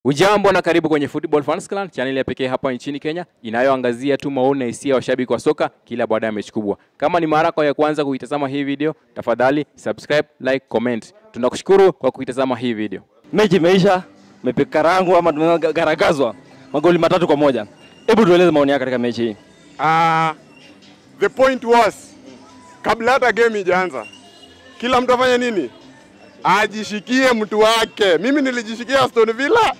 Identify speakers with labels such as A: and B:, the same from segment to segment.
A: Ujambo na karibu kwenye Football Fans Clan, channel ya pekee hapa nchini Kenya inayoangazia tu maoni na hisia ya washabiki wa soka kila baada ya mechi kubwa. Kama ni mara yako ya kwanza kuitazama hii video, tafadhali subscribe, like, comment. Tunakushukuru kwa kuitazama hii video.
B: mechi imeisha, mepekarangwa ama tumegaragazwa magoli matatu kwa moja. Hebu tueleze maoni yako katika mechi hii.
C: Uh, the point was kabla hata game ijaanza, kila mtu afanye nini? Ajishikie mtu wake. Mimi nilijishikia Aston Villa,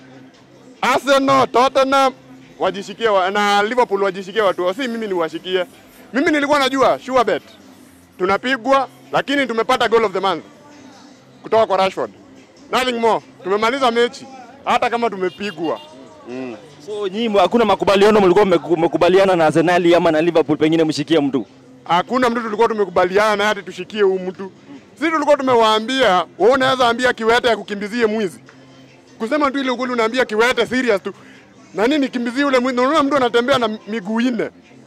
C: Arsenal, Tottenham wajishikie wa, na Liverpool wajishikie watu wao, si mimi niwashikie. Mimi nilikuwa najua sure bet tunapigwa, lakini tumepata goal of the month kutoka kwa Rashford. Nothing more. Tumemaliza mechi hata kama tumepigwa. Mm.
B: So nyinyi hakuna makubaliano mlikuwa mmeku- mmekubaliana na Arsenal ama na Liverpool pengine mshikie mtu.
C: hakuna mtu tulikuwa tumekubaliana naye ati tushikie huyu mtu. Sisi tulikuwa tumewaambia, wewe unaweza ambia kiwete ya kukimbizie mwizi. Kusema tu ile ukweli unaambia kiwete serious tu. Na nini kimbizie ule mwizi? Unaona mtu anatembea na miguu nne.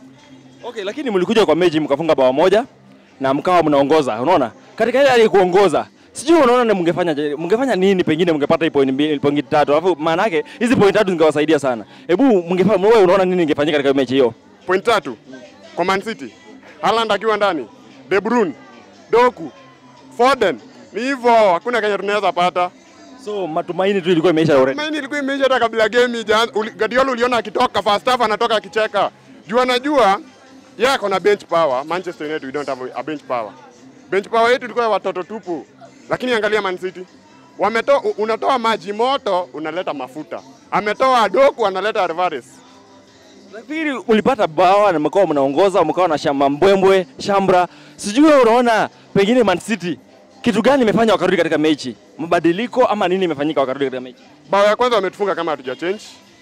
B: Okay, lakini mlikuja kwa mechi mkafunga bao moja na mkawa mnaongoza. Unaona? Katika ile hali ya kuongoza Sijui unaona ni mngefanya je- mngefanya nini pengine mngepata hii point mbili point tatu. Alafu maana yake hizi point tatu zingewasaidia sana. Hebu mngefanya wewe unaona nini ingefanyika katika mechi hiyo?
C: Point tatu kwa Man City. Haaland akiwa ndani, De Bruyne, Doku, Foden. Ni hivyo, hakuna kenye tunaweza pata.
B: So matumaini tu ilikuwa imeisha already.
C: Maini ilikuwa imeisha hata kabla game ijaanza. Uli- Guardiola uliona akitoka first half anatoka akicheka. Juu anajua yeye ako na bench power. Manchester United we don't have a bench power. Bench power yetu ilikuwa ya watoto tupu. Lakini angalia Man City. Wametoa unatoa maji moto unaleta mafuta. Ametoa Doku analeta Alvarez.
B: Nafikiri ulipata bawa na mkawa mnaongoza, mkawa na shamba mbwembwe, shambra. Sijui wewe unaona pengine Man City kitu gani imefanya wakarudi katika mechi? Mabadiliko ama nini imefanyika wakarudi katika mechi?
C: Bao ya kwanza wametufunga kama hatuja change.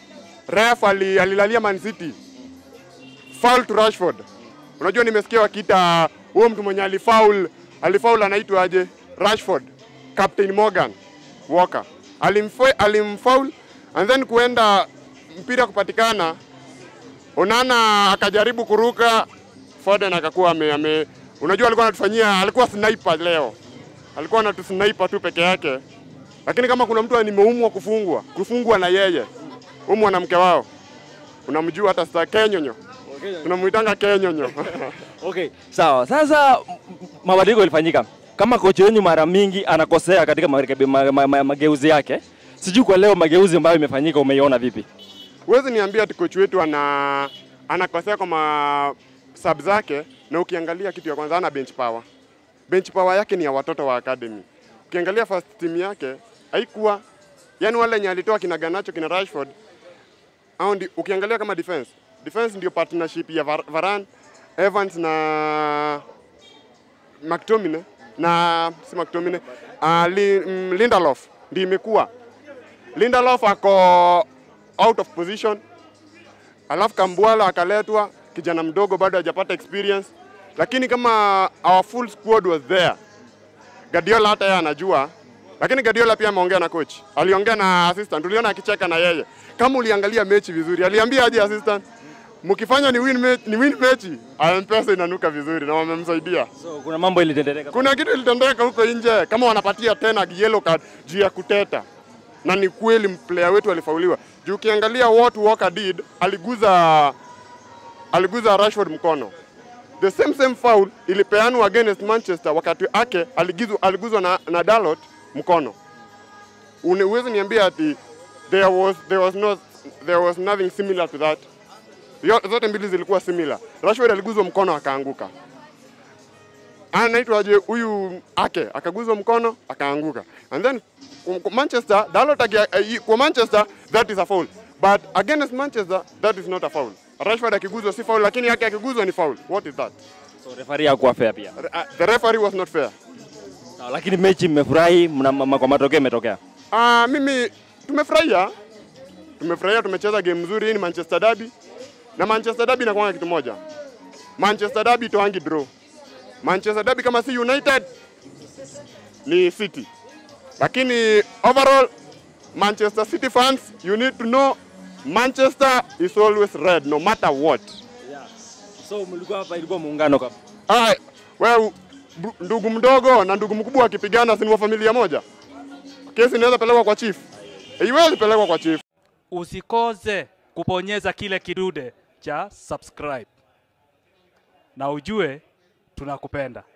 C: Ref ali, alilalia Man City. Foul to Rashford. Unajua nimesikia wakiita huo mtu mwenye alifoul, alifoul anaitwa aje? Rashford. Captain Morgan Walker. Alimfo- Alimfoul and then kuenda mpira kupatikana Onana akajaribu kuruka, Foden akakuwa ame, ame unajua alikuwa anatufanyia, alikuwa sniper leo, alikuwa anatusniper tu peke yake, lakini kama kuna mtu nimeumwa kufungwa kufungwa na yeye, huyu mwanamke wao unamjua hata sasa, Kenyonyo tunamuitanga Kenyonyo
B: Okay, sawa. Sasa m- m- mabadiliko yalifanyika. Kama kocha wenu mara mingi anakosea katika marekebi- ma, ma, ma, mageuzi yake, sijui kwa leo mageuzi ambayo imefanyika umeiona vipi?
C: Huwezi niambia ati coach wetu ana anakosea kwa ma sub zake, na ukiangalia kitu ya kwanza ana bench power. Bench power yake ni ya watoto wa academy. Ukiangalia first team yake haikuwa yani wale wenye alitoa kina Garnacho kina Rashford au ndi, ukiangalia kama defense defense ndio partnership ya Var- Varane, Evans na McTominay na si McTominay uh, li, mm, Lindelof ndio imekuwa Lindelof ako out of position, alafu Kambwala akaletwa, kijana mdogo bado hajapata experience, lakini kama our full squad was there, Guardiola hata yeye anajua, lakini Guardiola pia ameongea na coach, aliongea na assistant, uliona akicheka na yeye. Kama uliangalia mechi vizuri, aliambia aje assistant, mkifanya ni win mechi, ni win mechi, M-Pesa inanuka vizuri na wamemsaidia.
B: So kuna mambo ilitendeka.
C: Kuna kitu ilitendeka huko nje, kama wanapatia tena yellow card juu ya kuteta, na ni kweli player wetu alifauliwa. Juu ukiangalia what Walker did, aliguza aliguza Rashford mkono. The same same foul ilipeanwa against Manchester wakati ake aligizwa, aliguzwa na, na Dalot mkono. Une- Huwezi niambia ati there was, there was no, there was nothing similar to that. Yo- Zote mbili zilikuwa similar. Rashford aliguzwa mkono akaanguka anaitwaje huyu ake akaguzwa mkono akaanguka and then kwa- kwa Manchester Dalot akia- eh, kwa Manchester that is a foul but against Manchester that is not a foul Rashford akiguzwa si foul lakini yake akiguzwa ni foul what is that
B: So referee hakuwa fair pia.
C: Re- uh, the referee was not fair
B: Sawa, lakini mechi mmefurahi mna ma- kwa matokeo imetokea.
C: Ah, mimi tumefurahia tumefurahia tumecheza game nzuri hii ni Manchester Derby na Manchester Derby inakuwa kitu moja Manchester Derby toangi draw Manchester Derby kama si United ni City lakini overall Manchester City fans you need to know Manchester is always red no matter what
B: So mlikuwa hapa ilikuwa muungano kama.
C: ah, wewe bu- ndugu mdogo na ndugu mkubwa wakipigana si ni wa familia moja kesi inaweza pelekwa kwa chief haiwezi pelekwa kwa chief
D: usikose kubonyeza kile kidude cha subscribe, na ujue tunakupenda.